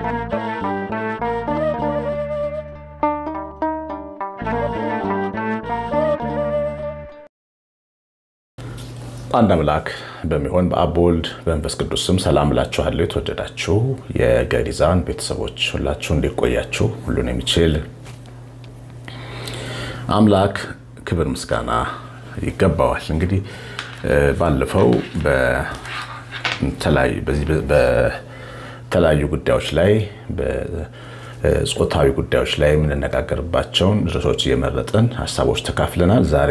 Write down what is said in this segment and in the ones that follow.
አንድ አምላክ በሚሆን በአብ በወልድ በመንፈስ ቅዱስ ስም ሰላም እላችኋለሁ። የተወደዳችሁ የገሪዛን ቤተሰቦች ሁላችሁ እንዲቆያችሁ ሁሉን የሚችል አምላክ ክብር ምስጋና ይገባዋል። እንግዲህ ባለፈው በተለያዩ ጉዳዮች ላይ በጾታዊ ጉዳዮች ላይ የምንነጋገርባቸውን ርዕሶች እየመረጥን ሀሳቦች ተካፍለናል። ዛሬ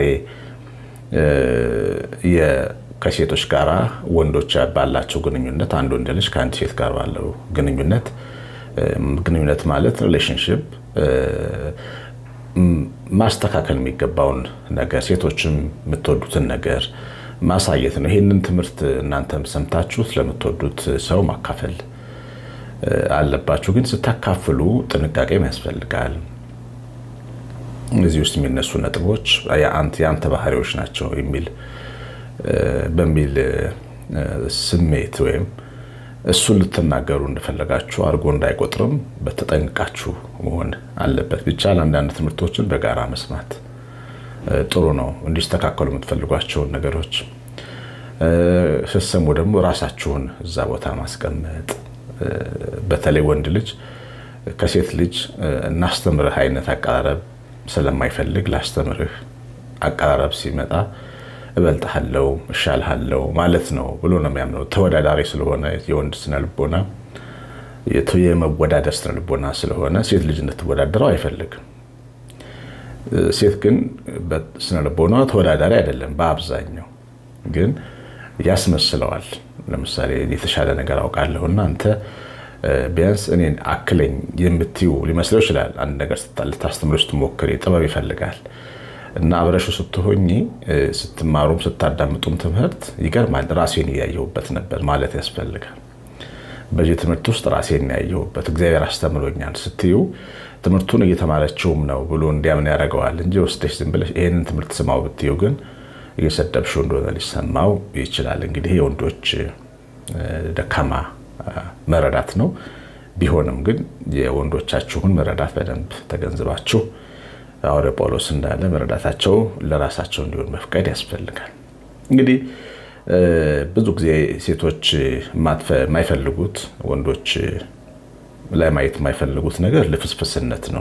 ከሴቶች ጋር ወንዶች ባላቸው ግንኙነት አንድ ወንድ ልጅ ከአንድ ሴት ጋር ባለው ግንኙነት ግንኙነት ማለት ሪሌሽንሽፕ ማስተካከል የሚገባውን ነገር ሴቶችም የምትወዱትን ነገር ማሳየት ነው። ይህንን ትምህርት እናንተም ሰምታችሁ ስለምትወዱት ሰው ማካፈል አለባችሁ። ግን ስታካፍሉ ጥንቃቄም ያስፈልጋል። እዚህ ውስጥ የሚነሱ ነጥቦች የአንተ ባህሪዎች ናቸው የሚል በሚል ስሜት ወይም እሱን ልትናገሩ እንደፈለጋችሁ አድርጎ እንዳይቆጥርም በተጠንቃችሁ መሆን አለበት። ቢቻል አንዳንድ ትምህርቶችን በጋራ መስማት ጥሩ ነው። እንዲስተካከሉ የምትፈልጓቸውን ነገሮች ስትሰሙ ደግሞ ራሳችሁን እዛ ቦታ ማስቀመጥ። በተለይ ወንድ ልጅ ከሴት ልጅ እናስተምርህ አይነት አቀራረብ ስለማይፈልግ ላስተምርህ አቀራረብ ሲመጣ እበልጥሃለው እሻልሃለው ማለት ነው ብሎ ነው የሚያምነው። ተወዳዳሪ ስለሆነ የወንድ ስነልቦና የመወዳደር ስነልቦና ስለሆነ ሴት ልጅ እንድትወዳደረው አይፈልግም። ሴት ግን በስነልቦና ተወዳዳሪ አይደለም። በአብዛኛው ግን ያስመስለዋል። ለምሳሌ የተሻለ ነገር አውቃለሁና አንተ ቢያንስ እኔን አክለኝ የምትዩ ሊመስለው ይችላል። አንድ ነገር ልታስተምር ስትሞክር ጥበብ ይፈልጋል እና አብረሹ ስትሆኝ ስትማሩም ስታዳምጡም ትምህርት ይገርማል። ራሴን እያየሁበት ነበር ማለት ያስፈልጋል። በዚህ ትምህርት ውስጥ ራሴን ያየሁበት እግዚአብሔር አስተምሮኛል ስትዩ ትምህርቱን እየተማረችውም ነው ብሎ እንዲያምን ያደርገዋል እንጂ ወስደሽ ዝም ብለሽ ይህንን ትምህርት ስማው ብትዩ ግን እየሰደብሽው እንደሆነ ሊሰማው ይችላል። እንግዲህ የወንዶች ደካማ መረዳት ነው። ቢሆንም ግን የወንዶቻችሁን መረዳት በደንብ ተገንዝባችሁ ሐዋርያው ጳውሎስ እንዳለ መረዳታቸው ለራሳቸው እንዲሆን መፍቀድ ያስፈልጋል። እንግዲህ ብዙ ጊዜ ሴቶች የማይፈልጉት ወንዶች ላይ ማየት የማይፈልጉት ነገር ልፍስፍስነት ነው።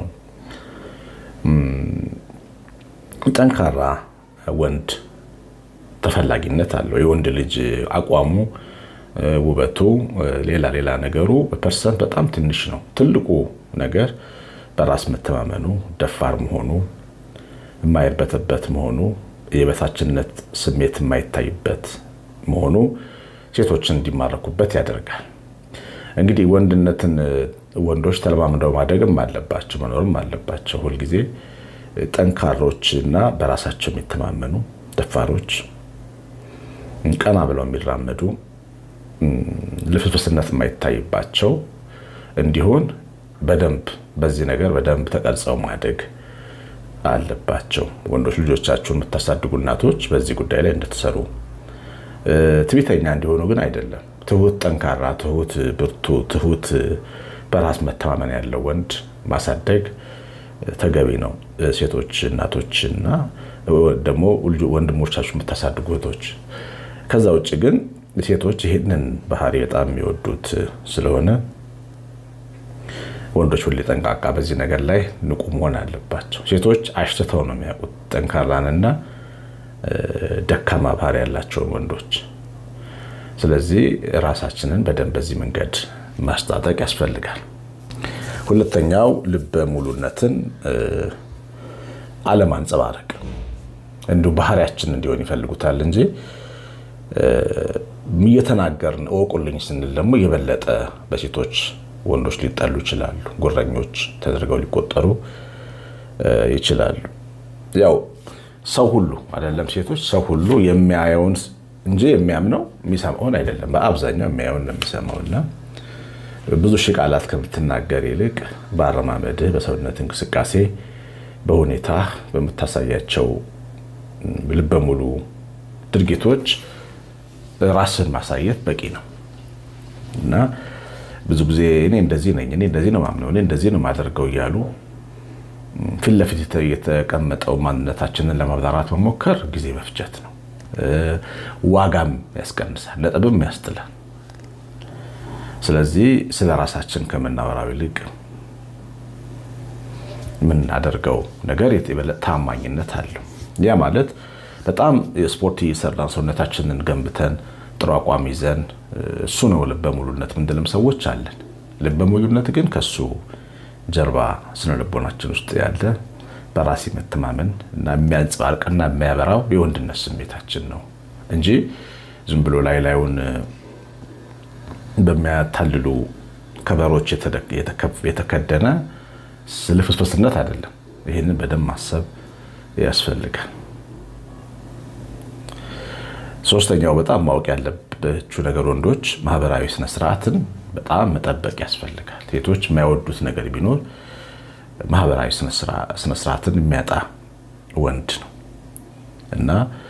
ጠንካራ ወንድ ተፈላጊነት አለው። የወንድ ልጅ አቋሙ፣ ውበቱ፣ ሌላ ሌላ ነገሩ በፐርሰንት በጣም ትንሽ ነው። ትልቁ ነገር በራስ መተማመኑ፣ ደፋር መሆኑ፣ የማይርበተበት መሆኑ፣ የበታችነት ስሜት የማይታይበት መሆኑ ሴቶችን እንዲማረኩበት ያደርጋል። እንግዲህ ወንድነትን ወንዶች ተለማምደው ማደግም አለባቸው መኖርም አለባቸው። ሁልጊዜ ጠንካሮች እና በራሳቸው የሚተማመኑ ደፋሮች፣ ቀና ብለው የሚራመዱ ልፍስፍስነት የማይታይባቸው እንዲሆን በደንብ በዚህ ነገር በደንብ ተቀርጸው ማደግ አለባቸው። ወንዶች ልጆቻችሁን የምታሳድጉ እናቶች በዚህ ጉዳይ ላይ እንድትሰሩ፣ ትዕቢተኛ እንዲሆኑ ግን አይደለም። ትሁት፣ ጠንካራ፣ ትሁት፣ ብርቱ፣ ትሁት በራስ መተማመን ያለው ወንድ ማሳደግ ተገቢ ነው። ሴቶች እናቶችና ደግሞ ወንድሞቻችሁ የምታሳድጉ እህቶች። ከዛ ውጭ ግን ሴቶች ይህንን ባህሪ በጣም የሚወዱት ስለሆነ ወንዶች ሁሌ ጠንቃቃ በዚህ ነገር ላይ ንቁ መሆን አለባቸው። ሴቶች አሽትተው ነው የሚያውቁት ጠንካራንና ደካማ ባህሪ ያላቸውን ወንዶች። ስለዚህ ራሳችንን በደንብ በዚህ መንገድ ማስታጠቅ ያስፈልጋል። ሁለተኛው ልበ ሙሉነትን አለማንጸባረቅ፣ እንዲሁ ባህሪያችን እንዲሆን ይፈልጉታል እንጂ እየተናገርን እወቁልኝ ስንል ደግሞ የበለጠ በሴቶች ወንዶች ሊጠሉ ይችላሉ። ጉረኞች ተደርገው ሊቆጠሩ ይችላሉ። ያው ሰው ሁሉ አይደለም ሴቶች፣ ሰው ሁሉ የሚያየውን እንጂ የሚያምነው የሚሰማውን አይደለም። በአብዛኛው የሚያየውን ነው የሚሰማው እና ብዙ ሺህ ቃላት ከምትናገር ይልቅ በአረማመድህ፣ በሰውነት እንቅስቃሴ፣ በሁኔታ በምታሳያቸው ልበ ሙሉ ድርጊቶች ራስን ማሳየት በቂ ነው እና ብዙ ጊዜ እኔ እንደዚህ ነኝ፣ እኔ እንደዚህ ነው ማምነው፣ እኔ እንደዚህ ነው ማደርገው እያሉ ፊት ለፊት የተቀመጠው ማንነታችንን ለማብራራት መሞከር ጊዜ መፍጀት ነው። ዋጋም ያስቀንሳል፣ ነጥብም ያስጥላል። ስለዚህ ስለ ራሳችን ከምናወራው ይልቅ የምናደርገው ነገር የበለጠ ታማኝነት አለው። ያ ማለት በጣም የስፖርት እየሰራን ሰውነታችንን ገንብተን ጥሩ አቋም ይዘን እሱ ነው ልበ ሙሉነት ምንድልም ሰዎች አለን። ልበ ሙሉነት ግን ከሱ ጀርባ ስነ ልቦናችን ውስጥ ያለ በራስ መተማመን እና የሚያንጸባርቅና የሚያበራው የወንድነት ስሜታችን ነው እንጂ ዝም ብሎ ላይ ላዩን በሚያታልሉ ከበሮች የተከደነ ልፍስፍስነት አይደለም። ይህንን በደንብ ማሰብ ያስፈልጋል። ሶስተኛው በጣም ማወቅ ያለባችሁ ነገር ወንዶች ማህበራዊ ስነስርዓትን በጣም መጠበቅ ያስፈልጋል። ሴቶች የማይወዱት ነገር ቢኖር ማህበራዊ ስነስርዓትን የሚያጣ ወንድ ነው እና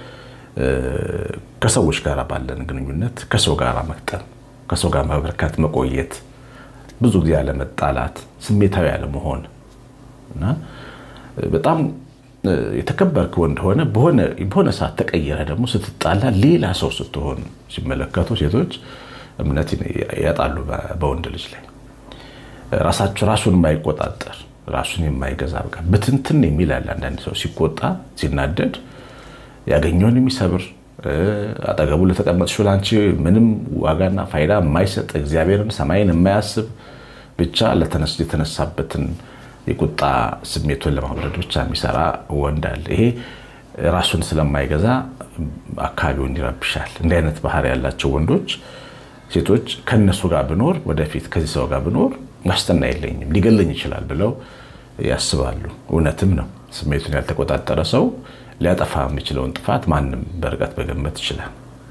ከሰዎች ጋር ባለን ግንኙነት ከሰው ጋር መቅጠም፣ ከሰው ጋር መበርከት፣ መቆየት፣ ብዙ ጊዜ ያለመጣላት፣ ስሜታዊ ያለመሆን እና በጣም የተከበርክ ወንድ ሆነ በሆነ ሰዓት ተቀየረ ደግሞ ስትጣላ ሌላ ሰው ስትሆን ሲመለከቱ ሴቶች እምነት ያጣሉ። በወንድ ልጅ ላይ ራሳቸው ራሱን የማይቆጣጠር ራሱን የማይገዛ በቃ ብትንትን የሚል ያለ አንዳንድ ሰው ሲቆጣ ሲናደድ ያገኘውን የሚሰብር አጠገቡ ለተቀመጥሽው ለአንቺ ምንም ዋጋና ፋይዳ የማይሰጥ እግዚአብሔርን ሰማይን የማያስብ ብቻ የተነሳበትን የቁጣ ስሜቱን ለማብረድ ብቻ የሚሰራ ወንድ አለ። ይሄ ራሱን ስለማይገዛ አካባቢውን ይረብሻል። እንዲህ አይነት ባህሪ ያላቸው ወንዶች ሴቶች ከነሱ ጋር ብኖር ወደፊት ከዚህ ሰው ጋር ብኖር ዋስትና የለኝም ሊገለኝ ይችላል ብለው ያስባሉ። እውነትም ነው። ስሜቱን ያልተቆጣጠረ ሰው ሊያጠፋ የሚችለውን ጥፋት ማንም በርቀት መገመት ይችላል።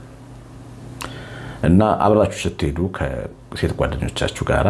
እና አብራችሁ ስትሄዱ ከሴት ጓደኞቻችሁ ጋራ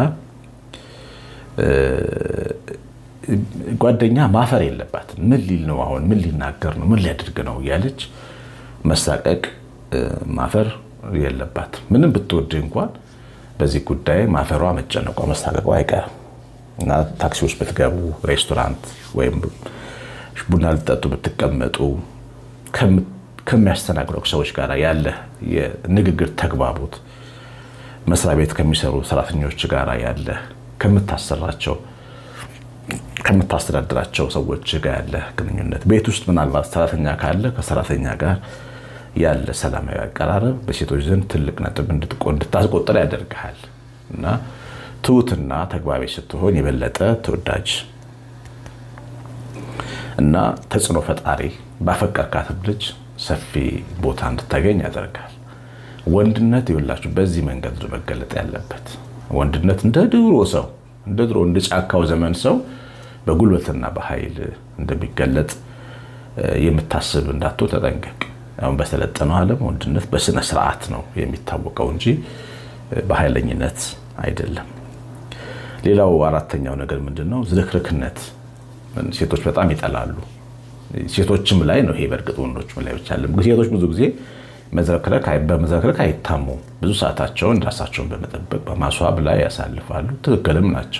ጓደኛ ማፈር የለባትም። ምን ሊል ነው አሁን? ምን ሊናገር ነው? ምን ሊያደርግ ነው? እያለች መሳቀቅ፣ ማፈር የለባትም። ምንም ብትወድ እንኳን በዚህ ጉዳይ ማፈሯ፣ መጨነቋ፣ መሳቀቋ አይቀርም እና ታክሲዎች ብትገቡ፣ ሬስቶራንት ወይም ቡና ልጠጡ ብትቀመጡ ከሚያስተናግዱ ሰዎች ጋር ያለ የንግግር ተግባቦት፣ መስሪያ ቤት ከሚሰሩ ሰራተኞች ጋር ያለ ከምታሰራቸው ከምታስተዳድራቸው ሰዎች ጋር ያለ ግንኙነት፣ ቤት ውስጥ ምናልባት ሰራተኛ ካለ ከሰራተኛ ጋር ያለ ሰላማዊ አቀራረብ በሴቶች ዘንድ ትልቅ ነጥብ እንድታስቆጥር ያደርግሃል እና ትሁትና ተግባቢ ስትሆን የበለጠ ተወዳጅ እና ተጽዕኖ ፈጣሪ ባፈቀርካትም ልጅ ሰፊ ቦታ እንድታገኝ ያደርጋል። ወንድነት ይኸውላችሁ በዚህ መንገድ ነው መገለጥ ያለበት። ወንድነት እንደ ድሮ ሰው እንደ ድሮ እንደ ጫካው ዘመን ሰው በጉልበትና በኃይል እንደሚገለጥ የምታስብ እንዳቶ ተጠንቀቅ። አሁን በሰለጠነው ዓለም ወንድነት በስነ ስርዓት ነው የሚታወቀው እንጂ በኃይለኝነት አይደለም። ሌላው አራተኛው ነገር ምንድን ነው? ዝርክርክነት ሴቶች በጣም ይጠላሉ። ሴቶችም ላይ ነው ይሄ በእርግጥ ወንዶችም ላይ ብቻ አለ። ሴቶች ብዙ ጊዜ በመዝረክረክ አይታሙም። ብዙ ሰዓታቸውን ራሳቸውን በመጠበቅ በማስዋብ ላይ ያሳልፋሉ። ትክክልም ናቸው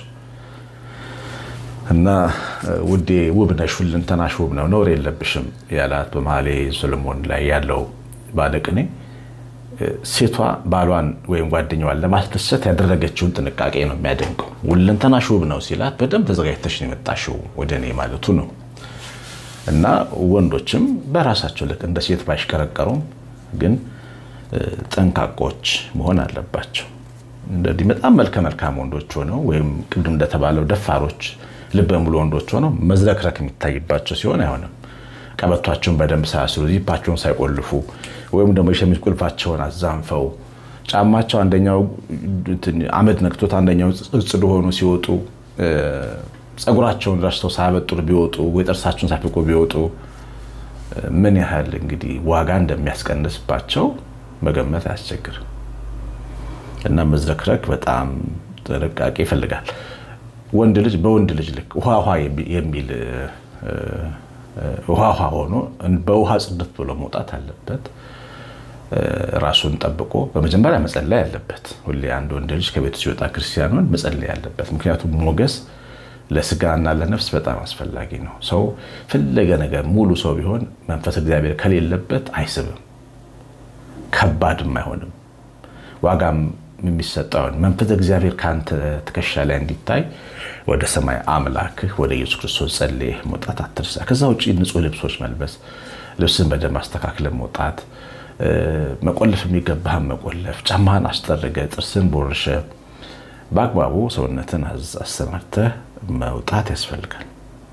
እና ውዴ ውብ ነሽ፣ ሁለንተናሽ ውብ ነው፣ ነውር የለብሽም ያላት በመኃልየ ሰሎሞን ላይ ያለው ባለቅኔ ሴቷ ባሏን ወይም ጓደኛዋን ለማስደሰት ያደረገችውን ጥንቃቄ ነው የሚያደንቀው። ሁለንተናሽ ውብ ነው ሲላት በደንብ ተዘጋጅተሽ ነው የመጣሽው ወደ እኔ ማለቱ ነው። እና ወንዶችም በራሳቸው ልክ እንደ ሴት ባይሽቀረቀሩም ግን ጠንቃቆች መሆን አለባቸው። እንደዚህ በጣም መልከ መልካም ወንዶች ሆነው ወይም ቅድም እንደተባለው ደፋሮች ልበ ሙሉ ወንዶች ሆነው መዝረክረክ የሚታይባቸው ሲሆን አይሆንም። ቀበቷቸውን በደንብ ሳያስሩ ዚፓቸውን ሳይቆልፉ ወይም ደግሞ የሸሚዝ ቁልፋቸውን አዛንፈው ጫማቸው አንደኛው አመድ ነክቶት አንደኛው ጽዱ ሆኖ ሲወጡ ፀጉራቸውን ረስተው ሳያበጥሩ ቢወጡ ወይ ጥርሳቸውን ሳይፍቁ ቢወጡ ምን ያህል እንግዲህ ዋጋ እንደሚያስቀንስባቸው መገመት አያስቸግርም። እና መዝረክረክ በጣም ጥንቃቄ ይፈልጋል። ወንድ ልጅ በወንድ ልጅ ልክ ውሃ ውሃ የሚል ውሃ ውሃ ሆኖ በውሃ ጽድት ብሎ መውጣት አለበት። ራሱን ጠብቆ በመጀመሪያ መጸለይ ያለበት። ሁሌ አንድ ወንድ ልጅ ከቤቱ ሲወጣ ክርስቲያኑን መጸለይ ያለበት። ምክንያቱም ሞገስ ለስጋና ለነፍስ በጣም አስፈላጊ ነው። ሰው ፈለገ ነገር ሙሉ ሰው ቢሆን መንፈስ እግዚአብሔር ከሌለበት አይስብም፣ ከባድም አይሆንም። ዋጋም የሚሰጠውን መንፈስ እግዚአብሔር ከአንተ ትከሻ ላይ እንዲታይ ወደ ሰማይ አምላክህ ወደ ኢየሱስ ክርስቶስ ጸልየህ መውጣት አትርሳ። ከዛ ውጭ ንጹህ ልብሶች መልበስ፣ ልብስን በደንብ አስተካክለ መውጣት፣ መቆለፍ የሚገባህን መቆለፍ፣ ጫማህን አስጠርገ፣ ጥርስን ቦርሸ፣ በአግባቡ ሰውነትን አሰማርተህ መውጣት ያስፈልጋል።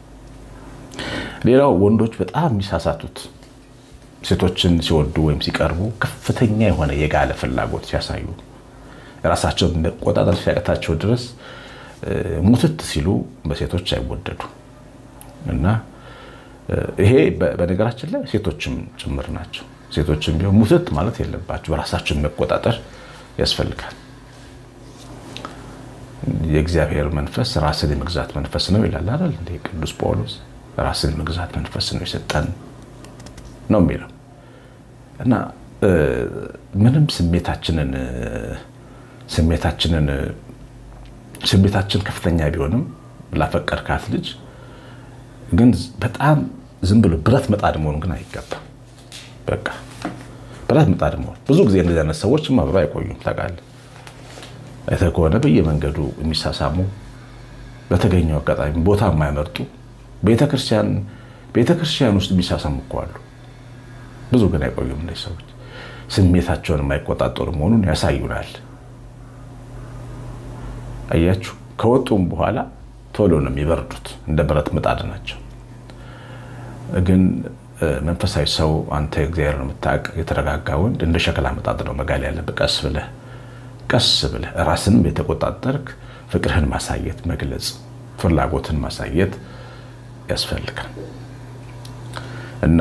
ሌላው ወንዶች በጣም የሚሳሳቱት ሴቶችን ሲወዱ ወይም ሲቀርቡ ከፍተኛ የሆነ የጋለ ፍላጎት ሲያሳዩ ራሳቸውን መቆጣጠር ሲያቅታቸው ድረስ ሙትት ሲሉ በሴቶች አይወደዱ እና ይሄ በነገራችን ላይ ሴቶችም ጭምር ናቸው። ሴቶችም ቢሆን ሙትት ማለት የለባቸው። በራሳቸውን መቆጣጠር ያስፈልጋል። የእግዚአብሔር መንፈስ ራስን የመግዛት መንፈስ ነው ይላል አይደል? እንደ ቅዱስ ጳውሎስ ራስን የመግዛት መንፈስ ነው የሰጠን ነው የሚለው እና ምንም ስሜታችንን ስሜታችንን ስሜታችን ከፍተኛ ቢሆንም ላፈቀርካት ልጅ ግን በጣም ዝም ብሎ ብረት መጣድ መሆን ግን አይገባም። በቃ ብረት መጣድ መሆን ብዙ ጊዜ እንደዚህ አይነት ሰዎች አብረው አይቆዩም። ታውቃለህ፣ አይተህ ከሆነ በየመንገዱ የሚሳሳሙ በተገኘው አጋጣሚ ቦታ የማይመርጡ ቤተክርስቲያን ውስጥ የሚሳሳሙ እኮ አሉ። ብዙ ግን አይቆዩም። እነዚህ ሰዎች ስሜታቸውን የማይቆጣጠሩ መሆኑን ያሳዩናል። አያችሁ፣ ከወጡም በኋላ ቶሎ ነው የሚበርዱት። እንደ ብረት ምጣድ ናቸው። ግን መንፈሳዊ ሰው አንተ እግዚአብሔር ነው የምታውቅ፣ የተረጋጋ ወንድ እንደ ሸክላ ምጣድ ነው መጋል ያለብህ። ቀስ ብለህ ቀስ ብለህ ራስንም የተቆጣጠርክ ፍቅርህን ማሳየት፣ መግለጽ፣ ፍላጎትን ማሳየት ያስፈልጋል እና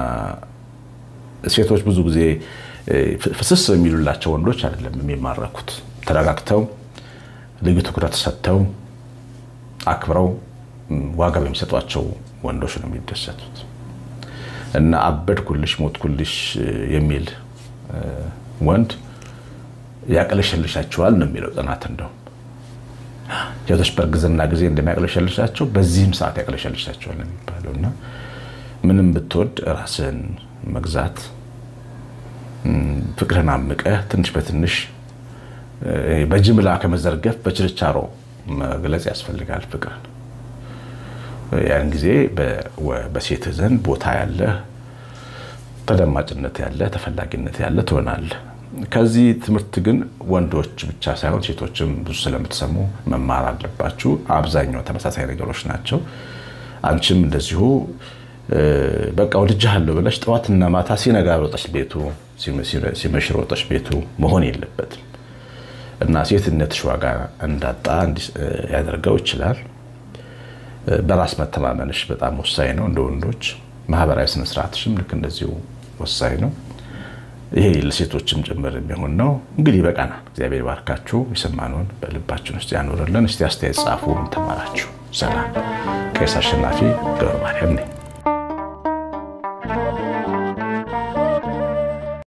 ሴቶች ብዙ ጊዜ ፍስስ የሚሉላቸው ወንዶች አይደለም የሚማረኩት። ተረጋግተው ልዩ ትኩረት ሰጥተው አክብረው ዋጋ በሚሰጧቸው ወንዶች ነው የሚደሰቱት። እና አበድኩልሽ ሞትኩልሽ የሚል ወንድ ያቅለሸልሻቸዋል ነው የሚለው ጥናት። እንደውም ሴቶች በእርግዝና ጊዜ እንደሚያቅለሸልሻቸው በዚህም ሰዓት ያቅለሸልሻቸዋል ነው የሚባለው እና ምንም ብትወድ ራስን መግዛት ፍቅርን አምቀህ ትንሽ በትንሽ በጅምላ ከመዘርገፍ በችርቻሮ መግለጽ ያስፈልጋል ፍቅርን። ያን ጊዜ በሴትህ ዘንድ ቦታ ያለህ፣ ተደማጭነት ያለህ፣ ተፈላጊነት ያለህ ትሆናለህ። ከዚህ ትምህርት ግን ወንዶች ብቻ ሳይሆን ሴቶችም ብዙ ስለምትሰሙ መማር አለባችሁ። አብዛኛው ተመሳሳይ ነገሮች ናቸው። አንቺም እንደዚሁ በቃ ወድጄሃለሁ ብለሽ ጠዋትና ማታ ሲነጋ ሮጠሽ ቤቱ ሲመሽ ሮጠሽ ቤቱ መሆን የለበትም እና ሴትነትሽ ዋጋ እንዳጣ ያደርገው ይችላል። በራስ መተማመንሽ በጣም ወሳኝ ነው። እንደ ወንዶች ማህበራዊ ስነስርዓትሽም ልክ እንደዚሁ ወሳኝ ነው። ይሄ ለሴቶችም ጭምር የሚሆን ነው። እንግዲህ በቃናል። እግዚአብሔር ባርካችሁ፣ የሰማነውን በልባችን ውስጥ ያኖርልን። እስቲ አስተያየት ጻፉ። ተማራችሁ። ሰላም። ቄስ አሸናፊ ገብረ ማርያም ነኝ።